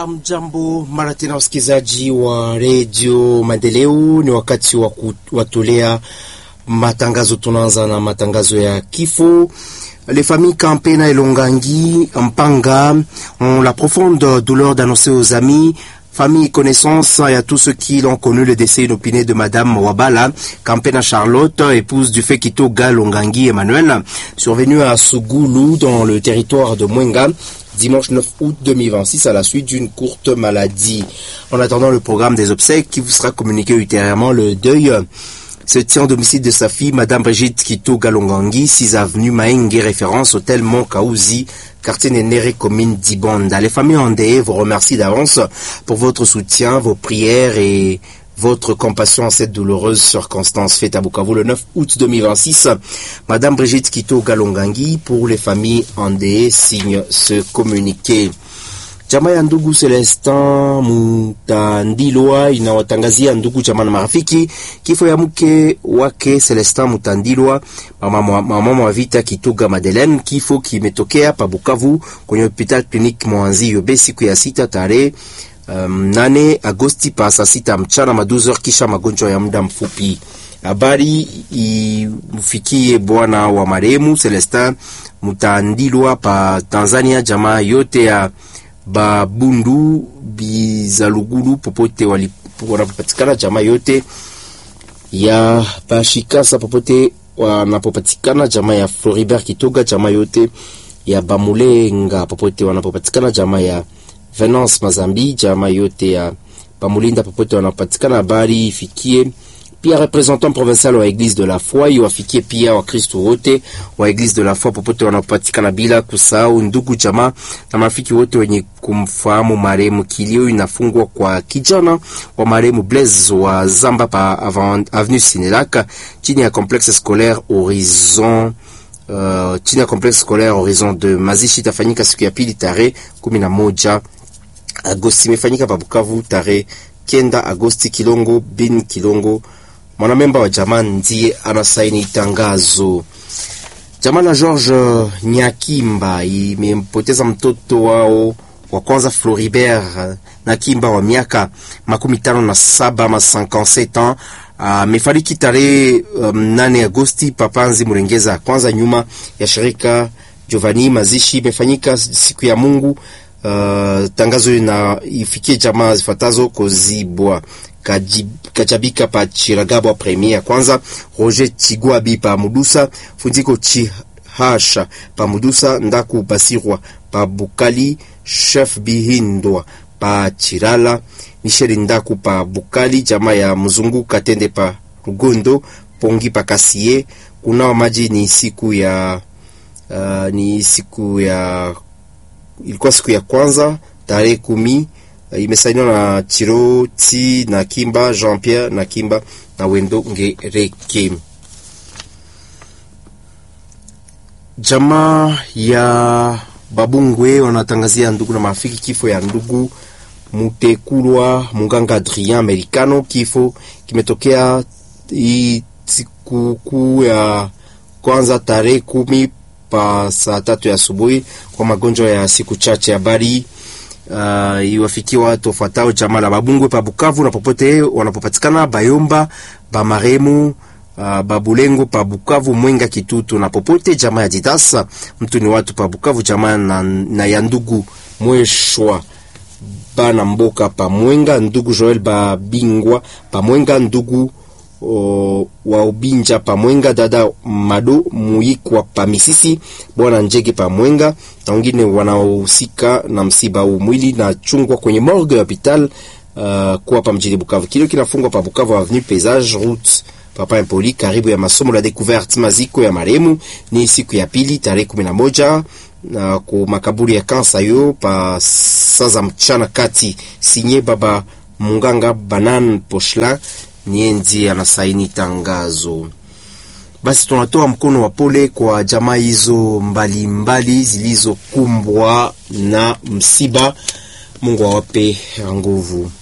Amjambo mara tena, wasikilizaji wa redio Maendeleo, ni wakati wa kuwatolea matangazo. Tunaanza na matangazo ya kifo. Les familles Campena et Longangi Mpanga ont la profonde douleur d'annoncer aux amis famille connaissance et à tous ceux qui l'ont connu le décès inopiné de Madame Wabala Campena Charlotte, épouse du Fekito Longangi Emmanuel, survenue à Sougoulou dans le territoire de Mwenga dimanche 9 août 2026 à la suite d'une courte maladie. En attendant le programme des obsèques qui vous sera communiqué ultérieurement, le deuil se tient au domicile de sa fille, Madame Brigitte Kito Galongangi, 6 avenue Maengue, référence hôtel Mont Kaouzi, quartier Nénéré, commune d'Ibonda. Les familles endeuillées vous remercient d'avance pour votre soutien, vos prières et votre compassion en cette douloureuse circonstance faite à Bukavu le 9 août 2026. Madame Brigitte Kito Galongangi, pour les familles endeuillées, signe ce communiqué. Jamaa ya ndugu Celestin Mutandilwa inawatangazia ndugu jamaa na marafiki kifo ya mke wake Celestin Mutandilwa, mama, mama wa vita Kituga Madeleine. Kifo kimetokea pa Bukavu kwenye hospital clinique Mwanzi Yobe siku ya sita tarehe um, nane Agosti pa saa sita mchana maduzer, kisha magonjwa ya muda mfupi. Habari imfikie bwana wa marehemu Celestin Mutandilwa pa Tanzania, jamaa yote ya Babundu Bizalugulu popote wanapopatikana, jamaa yote ya Bashikasa popote wanapopatikana, jamaa ya Floribert Kitoga, jamaa yote ya Bamulenga popote wanapopatikana, jamaa ya Venance Mazambi, jamaa yote ya Bamulinda popote wanapopatikana. Habari ifikie pia representant provincial wa Eglise de la Foi, iwafikie pia Wakristo wote wa Eglise de la Foi popote wanapatikana, bila kusahau ndugu jamaa na marafiki wote wenye kumfahamu marehemu. Kilio inafungwa kwa kijana wa marehemu Blaise wa Zamba pa avenue Sinelaka chini ya complexe scolaire Horizon uh, chini ya complexe scolaire Horizon de mazishi itafanyika siku ya pili tarehe kumi na moja Agosti. Imefanyika pa Bukavu tarehe kenda Agosti. Kilongo bin Kilongo mwanamemba wa jamaa ndiye anasaini tangazo. Jamaa la George Nyakimba imempoteza mtoto wao wa kwanza Floribert Nakimba wa miaka makumi tano na saba ama 57 ans amefariki uh, tarehe um, nane Agosti papanzi Murengeza kwanza nyuma ya shirika Giovanni. Mazishi imefanyika siku ya Mungu. Uh, tangazo na ifikie jamaa zifuatazo Kozibwa Kajabika pa Chiragabwa premier ya kwanza, Roger Chigwabi pa Mudusa, Funziko Chihasha pa Mudusa, Ndaku Basirwa pa Bukali, Chef Bihindwa pa Chirala, Michel Ndaku pa Bukali, jamaa ya Mzungu Katende pa Rugondo, Pongi pa Kasie. Kunawa maji ni siku ya uh, ni siku ya ilikuwa siku ya kwanza tarehe kumi imesainiwa na Chiroti na Kimba Jean Pierre na Kimba na Wendo Ngereke. Jamaa ya Babungwe wanatangazia ndugu na marafiki kifo ya ndugu Mutekulwa Munganga Adrien Americano. Kifo kimetokea hii sikukuu ya kwanza tarehe kumi pa saa tatu ya asubuhi kwa magonjwa ya siku chache. Habari Uh, iwafikie watu wafuatao jamaa la Babungwe pa Bukavu na popote wanapopatikana Bayomba, Bamaremu, uh, Babulengo pa Bukavu, Mwenga, Kitutu na popote jamaa ya Didasa mtu ni watu pa Bukavu jamaa na, na ya ndugu Mweshwa bana Mboka pa Mwenga, ndugu Joel Babingwa pa Mwenga, ndugu O, wa Ubinja pa Mwenga, dada Mado Muikwa pa Misisi, bwana Njege pa Mwenga na wengine wanaohusika na msiba huu. Mwili na chungwa kwenye morgue ya hospital uh, kuwa pa mjini Bukavu. Kilio kinafungwa pa Bukavu avenue Paysage route Papa Impoli karibu ya masomo la découverte. Maziko ya marehemu ni siku ya pili tarehe kumi na moja na ku makaburi ya kansa yo pa saza mchana kati. Sinye baba Munganga Banan Poshla nienzi anasaini tangazo. Basi tunatoa mkono wa pole kwa jamaa hizo mbalimbali zilizokumbwa na msiba. Mungu awape nguvu.